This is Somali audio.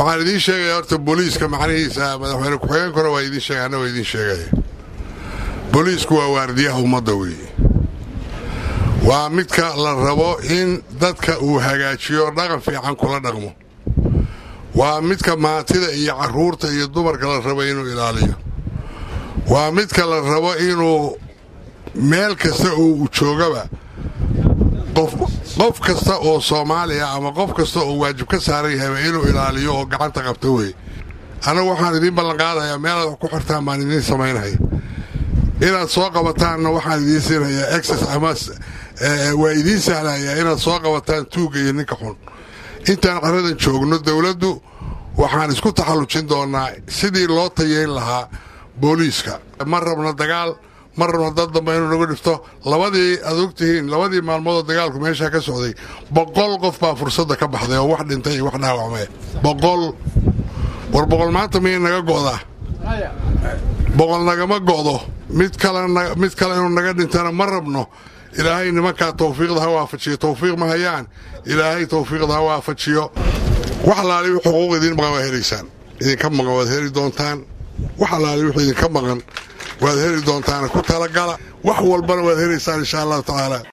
waxaan idiin sheegaya horta booliiska macnihiisa madaxweyne ku-xigeenkuna waa idiin sheegay anna waa idiin sheegaya booliisku waa waardiyaha ummadda weeye waa midka la rabo in dadka uu hagaajiyo dhaqan fiican kula dhaqmo waa midka maatida iyo carruurta iyo dumarka la rabo inuu ilaaliyo waa midka la rabo inuu meel kasta oo uu joogaba qof kasta oo soomaaliya ama qof kasta oo waajib ka saaran yahayba inuu ilaaliyo oo gacanta qabto wey annagu waxaan idiin ballanqaadayaa meelaad wax ku xirtaan baan idiin samaynaya inaad soo qabataanna waxaan idiin siinayaa exes ama waa idiin sahlayaa inaad soo qabataan tuugga iyo ninka xun intaan caradan joogno dowladdu waxaan isku taxallujin doonnaa sidii loo tayeyn lahaa booliiska ma rabno dagaal ma rabno dad dambe inuu nagu dhifto labadii aad ogtihiin labadii maalmoodoo dagaalku meeshaa ka socday boqol qof baa fursadda ka baxday oo wax dhintay iyo wax dhaawacmee boqol war boqol maanta miyay naga go'daa boqol nagama go'do mid kalemid kale inuu naga dhintana ma rabno ilaahay nimankaa tawfiiqda ha waafajiyo tawfiiq ma hayaan ilaahay tawfiiqda ha waafajiyo wax alaali wix xuquuq idiin maqan waad helaysaan idinka maqan waad heli doontaan wax alaali wix idinka maqan waad heli doontaan ku talagala wax walbana waad helaysaan insha allahu tacaala